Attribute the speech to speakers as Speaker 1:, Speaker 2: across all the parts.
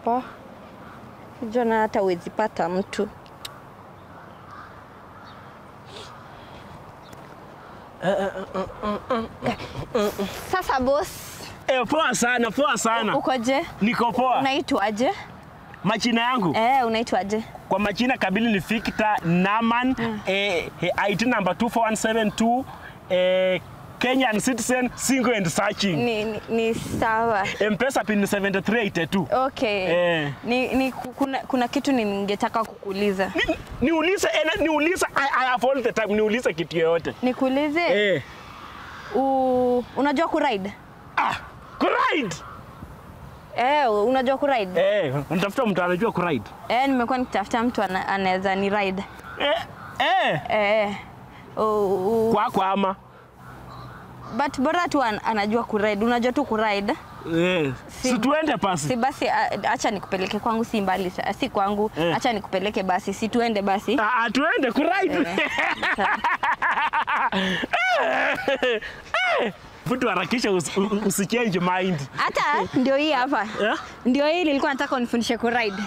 Speaker 1: Oh. Jona hata huwezi pata mtu. Sasa boss,
Speaker 2: Eh, poa sana, poa sana.
Speaker 1: ukoje?
Speaker 2: Niko poa.
Speaker 1: Unaitwaje?
Speaker 2: Majina yangu
Speaker 1: Eh, unaitwaje?
Speaker 2: kwa majina kabili ni Victor Naman eh, eh, IT number 24172 eh, Kenyan citizen single and searching.
Speaker 1: Ni, ni, ni sawa.
Speaker 2: M-Pesa pin ni 7382.
Speaker 1: Okay.
Speaker 2: Eh.
Speaker 1: Ni, ni ku- kuna, kuna kitu ningetaka kukuuliza.
Speaker 2: Ni- Niulize eh, niulize I, I have all the time niulize kitu yoyote.
Speaker 1: Nikuulize
Speaker 2: Eh.
Speaker 1: u, unajua kuride?
Speaker 2: Ah, kuride.
Speaker 1: Eh, unajua kuride?
Speaker 2: Eh, unatafuta mtu anajua kuride.
Speaker 1: Eh, nimekuwa nikitafuta mtu ana- anaweza ni ride.
Speaker 2: Eh, eh.
Speaker 1: Eh. u- u-
Speaker 2: Kwako ama?
Speaker 1: but bora tu an, anajua kuride. Unajua tu kuride.
Speaker 2: Eh.
Speaker 1: Si-
Speaker 2: Si tuende pasi.
Speaker 1: Si basi a- acha nikupeleke kwangu, si mbali, sa- si kwangu.
Speaker 2: Eh.
Speaker 1: Acha nikupeleke basi, si tuende basi.
Speaker 2: Ah, ah, tuende kuride. Vitu harakisha usi- u- usichange mind.
Speaker 1: Hata ndio hii hapa.
Speaker 2: Eh?
Speaker 1: Ndio hii nilikuwa nataka unifundishe kuride.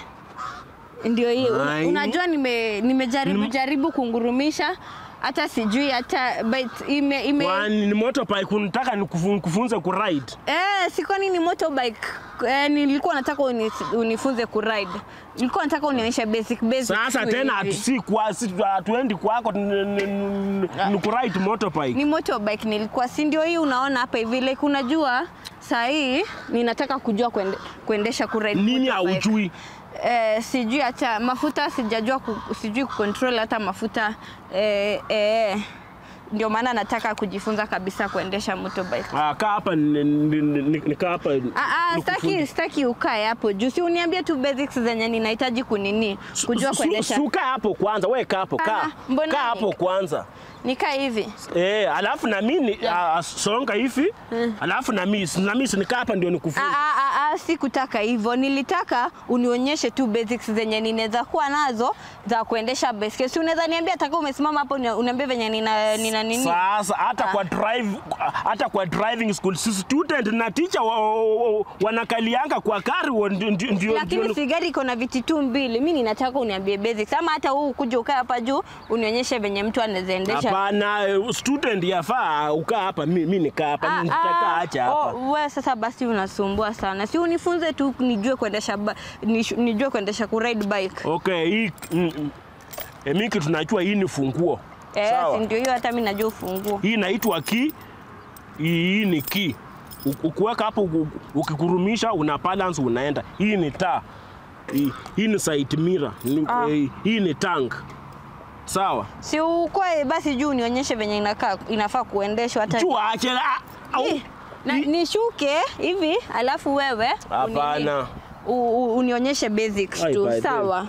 Speaker 1: Ndio hii. Un-
Speaker 2: Ai.
Speaker 1: Unajua nime nimejaribu jaribu kungurumisha hata sijui hata but ime, ime
Speaker 2: Kwani ni motorbike unataka nikufu- kufunze kuride?
Speaker 1: Eh, si kwani ni motorbike. Eh, nilikuwa nataka uni, unifunze kuride. Nilikuwa nataka unionyeshe basic basic.
Speaker 2: Sasa
Speaker 1: tu
Speaker 2: tena
Speaker 1: hivi.
Speaker 2: hatusi kwa si hatuendi kwako ni- ni- ni- ni kuride motorbike.
Speaker 1: ni motorbike nilikuwa, si ndio hii unaona hapa hivi like unajua saa hii ninataka kujua kuende, kuendesha kuride
Speaker 2: Nini
Speaker 1: motorbike.
Speaker 2: haujui?
Speaker 1: Eh, sijui hata mafuta sijajua ku, sijui kucontrol hata mafuta eh, eh, ndio maana nataka kujifunza kabisa kuendesha motorbike.
Speaker 2: Ah, kaa hapa ni- ni- ni- nikaa hapa.
Speaker 1: Ah, ah,
Speaker 2: nikufunze.
Speaker 1: staki, staki ukae hapo juu, si uniambie tu basics zenye ninahitaji kunini kujua
Speaker 2: Su-
Speaker 1: kuendesha.
Speaker 2: Suka hapo kwanza, we kaa hapo, kaa.
Speaker 1: Ah, mbona
Speaker 2: Kaa
Speaker 1: ni-
Speaker 2: hapo kwanza.
Speaker 1: Nikae hivi
Speaker 2: Eh, alafu na mimi ah, songa hivi. Alafu na mimi na mimi nikaa hapa ndio
Speaker 1: Ah,
Speaker 2: nikufunze.
Speaker 1: ah, ah, ah, sikutaka hivyo, nilitaka unionyeshe tu basics zenye ninaweza kuwa nazo za kuendesha baiskeli. Si unaweza niambia taka umesimama hapo uni- uniambie venye nina, nina nini?
Speaker 2: Sasa hata
Speaker 1: Ah.
Speaker 2: kwa drive hata kwa driving school si student na teacher wa, wa, wa, wanakalianga kwa gari wa- ndio ndio ndio-
Speaker 1: Lakini
Speaker 2: ndio-
Speaker 1: si gari iko na viti tu mbili. Mimi ninataka uniambie basics, ama hata huu kuja ukae hapa juu unionyeshe venye mtu anaweza endesha.
Speaker 2: Hapana, eh, student yafaa ukaa hapa, mi, mi nikaa hapa,
Speaker 1: Ah,
Speaker 2: nitakaa
Speaker 1: ah,
Speaker 2: acha hapa.
Speaker 1: oh, we sasa basi unasumbua sana, si unifunze tu nijue kuendesha ba- nishu- nijue kuendesha kuride bike.
Speaker 2: Okay, hii mm, mm. E, mimi kitu najua hii ni funguo.
Speaker 1: Eh,
Speaker 2: Sawa.
Speaker 1: si ndio hiyo, hata mimi najua ufunguo.
Speaker 2: Hii inaitwa key. Hii hii ni key. U- Ukiweka hapo uku- ukikurumisha una balance unaenda. Hii ni taa. Hii, hii ni side mirror. Ni-
Speaker 1: Ah.
Speaker 2: eh, Hii ni tank. Sawa.
Speaker 1: Si ukwe basi juu nionyeshe venye inakaa inafaa kuendeshwa hata
Speaker 2: Jua ache ah, au-
Speaker 1: Ih, na,
Speaker 2: hii-
Speaker 1: nishuke hivi alafu wewe
Speaker 2: Hapana.
Speaker 1: unini- u- u- unionyeshe basics
Speaker 2: Ai,
Speaker 1: tu
Speaker 2: by the-
Speaker 1: sawa.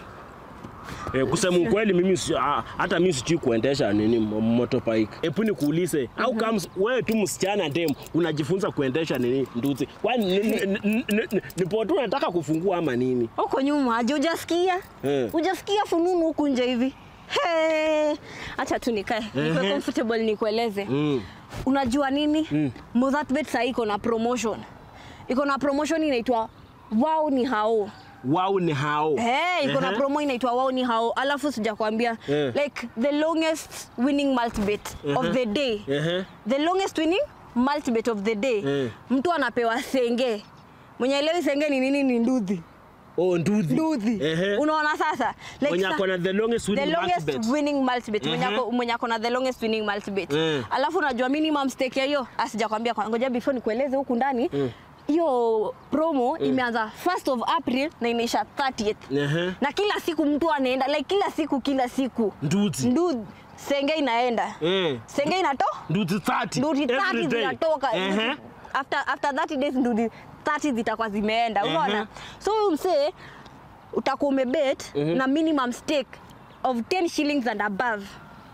Speaker 2: Eh, kusema ukweli mimi si- ah, hata mimi sijui kuendesha nini mo- motorbike. Hebu nikuulize, au kama wewe tu msichana dem unajifunza kuendesha nini nduzi? Kwani ni- ni- ni- ni- ni- nipo tu nataka kufungua ama nini?
Speaker 1: Huko nyuma aje hujasikia?
Speaker 2: Eh.
Speaker 1: Hujasikia fununu huku nje hivi? Hey, acha tu nikae. Niko
Speaker 2: Ehe.
Speaker 1: comfortable nikueleze.
Speaker 2: Mm.
Speaker 1: Unajua nini?
Speaker 2: Mm.
Speaker 1: Mozartbet sasa iko na promotion. Iko na promotion inaitwa Wow ni hao.
Speaker 2: Wao ni hao.
Speaker 1: Hey, iko na
Speaker 2: Ehe.
Speaker 1: promo inaitwa wao ni hao, alafu sijakwambia
Speaker 2: Eh.
Speaker 1: like the longest winning multibet of
Speaker 2: Ehe.
Speaker 1: the day
Speaker 2: Ehe.
Speaker 1: the longest winning multibet of the day
Speaker 2: Eh.
Speaker 1: mtu anapewa senge mwenye elewi senge ni nini ni nduthi
Speaker 2: Oh, nduthi.
Speaker 1: nduthi
Speaker 2: Ehe.
Speaker 1: unaona sasa
Speaker 2: Mwenye
Speaker 1: sa-
Speaker 2: ako na the longest
Speaker 1: the
Speaker 2: winning
Speaker 1: longest
Speaker 2: multibet.
Speaker 1: winning multibet mwenye
Speaker 2: Ehe.
Speaker 1: ako- mwenye ako na the longest winning multibet
Speaker 2: Eh.
Speaker 1: alafu unajua minimum stake ya hiyo asijakwambia kwa- ngoja before nikueleze huku ndani hiyo promo imeanza 1st of April na inaisha 30th
Speaker 2: Ehe.
Speaker 1: na kila siku mtu anaenda like kila siku kila siku
Speaker 2: Nduthi.
Speaker 1: ndu senge inaenda
Speaker 2: Eh.
Speaker 1: senge inato
Speaker 2: Nduthi 30.
Speaker 1: nduti
Speaker 2: every
Speaker 1: 30
Speaker 2: day.
Speaker 1: zinatoka
Speaker 2: Ehe.
Speaker 1: after, after 30 days nduti 30 zitakuwa zimeenda
Speaker 2: Ehe.
Speaker 1: unaona so huyu msee utakuwa umebet na minimum stake of 10 shillings and above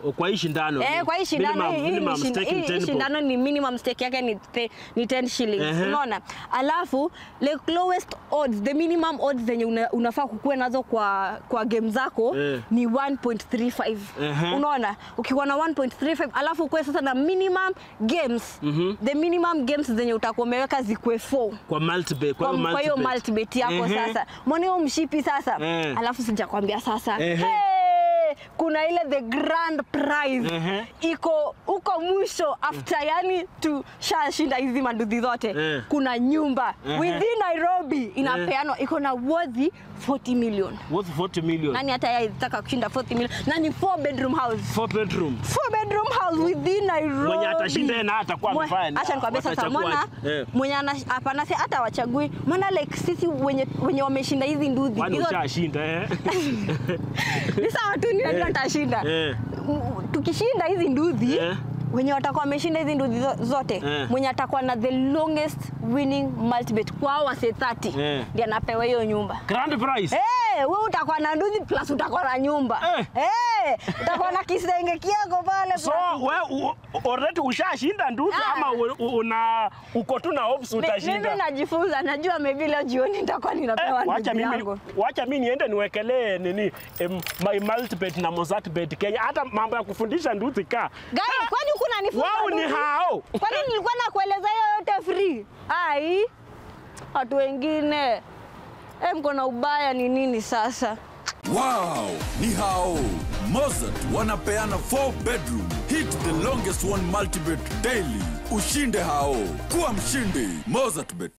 Speaker 2: kwa hii shindano
Speaker 1: Eh, kwa hii shindano
Speaker 2: minimum-
Speaker 1: hii- hii
Speaker 2: minimum
Speaker 1: ni shinda-
Speaker 2: stake ni
Speaker 1: hii- hii
Speaker 2: 10 bob.
Speaker 1: shindano ni minimum stake yake ni, te, ni 10 shillings
Speaker 2: Ehe.
Speaker 1: unaona alafu like lowest odds the minimum odds zenye una, unafaa kukuwe nazo kwa kwa game zako
Speaker 2: Eh.
Speaker 1: ni 1.35
Speaker 2: Ehe.
Speaker 1: unaona ukiwa na 1.35 alafu ukuwe sasa na minimum games the minimum games zenye utakuwa umeweka zikuwe 4
Speaker 2: kwa multibet
Speaker 1: kwa
Speaker 2: kwa
Speaker 1: kwa hiyo
Speaker 2: multibet.
Speaker 1: multibet yako
Speaker 2: Ehe.
Speaker 1: sasa mwone huo mshipi sasa
Speaker 2: Eh.
Speaker 1: alafu sijakwambia sasa
Speaker 2: Ehe.
Speaker 1: hey, kuna ile the grand prize
Speaker 2: Ehe.
Speaker 1: iko huko mwisho after yani tushashinda hizi manduthi zote
Speaker 2: Eh.
Speaker 1: kuna nyumba
Speaker 2: Ehe.
Speaker 1: within nairobi inapeanwa iko na worthy 40 million
Speaker 2: worth 40 million
Speaker 1: nani hata yeye alitaka kushinda 40 million na ni 4 bedroom house
Speaker 2: four bedroom
Speaker 1: four bedroom house within Nairobi.
Speaker 2: Mwenye atashinda yeye na atakuwa
Speaker 1: Mwe-
Speaker 2: amefanya nini?
Speaker 1: Acha nikwambie sasa
Speaker 2: Watachagua
Speaker 1: mwana
Speaker 2: aje? Eh.
Speaker 1: mwenye ana- hapana si hata wachagui maana like sisi wenye wenye wameshinda hizi nduthi
Speaker 2: kwani
Speaker 1: hizo
Speaker 2: ushashinda eh
Speaker 1: ni sawa tu ninajua
Speaker 2: Eh.
Speaker 1: nitashinda
Speaker 2: Eh.
Speaker 1: M- tukishinda hizi nduthi
Speaker 2: Eh.
Speaker 1: wenye watakuwa wameshinda hizi nduthi zo- zote
Speaker 2: Eh.
Speaker 1: mwenye atakuwa na the longest winning multibet kwao wase 30
Speaker 2: Eh.
Speaker 1: ndiye anapewa hiyo nyumba
Speaker 2: grand prize
Speaker 1: Eh, wewe utakuwa na nduthi plus utakuwa na nyumba
Speaker 2: Eh.
Speaker 1: Eh, utakuwa na kisenge kiako pale
Speaker 2: so
Speaker 1: plus-
Speaker 2: we u- already ushashinda nduzi
Speaker 1: Ah.
Speaker 2: ama u- u- una uko tu na hopes
Speaker 1: Mi-
Speaker 2: utashinda
Speaker 1: Mimi najifunza, najua maybe leo jioni nitakuwa ninapewa
Speaker 2: Eh, wacha
Speaker 1: ndugu
Speaker 2: mimi
Speaker 1: yangu.
Speaker 2: wacha mimi niende niwekelee nini em, my multibet na Mozartbet Kenya hata mambo ya kufundisha nduzi ka
Speaker 1: Gani, kwani huku unanifunza
Speaker 2: wao ni
Speaker 1: ndugu?
Speaker 2: hao
Speaker 1: Kwani nilikuwa nakueleza hiyo yote free? Ai, watu wengine eh, mko na ubaya ni nini sasa?
Speaker 3: Wow, ni hao Mozart wanapeana 4 bedroom. Hit the longest one multibet daily. Ushinde hao. Kuwa mshindi Mozart bet.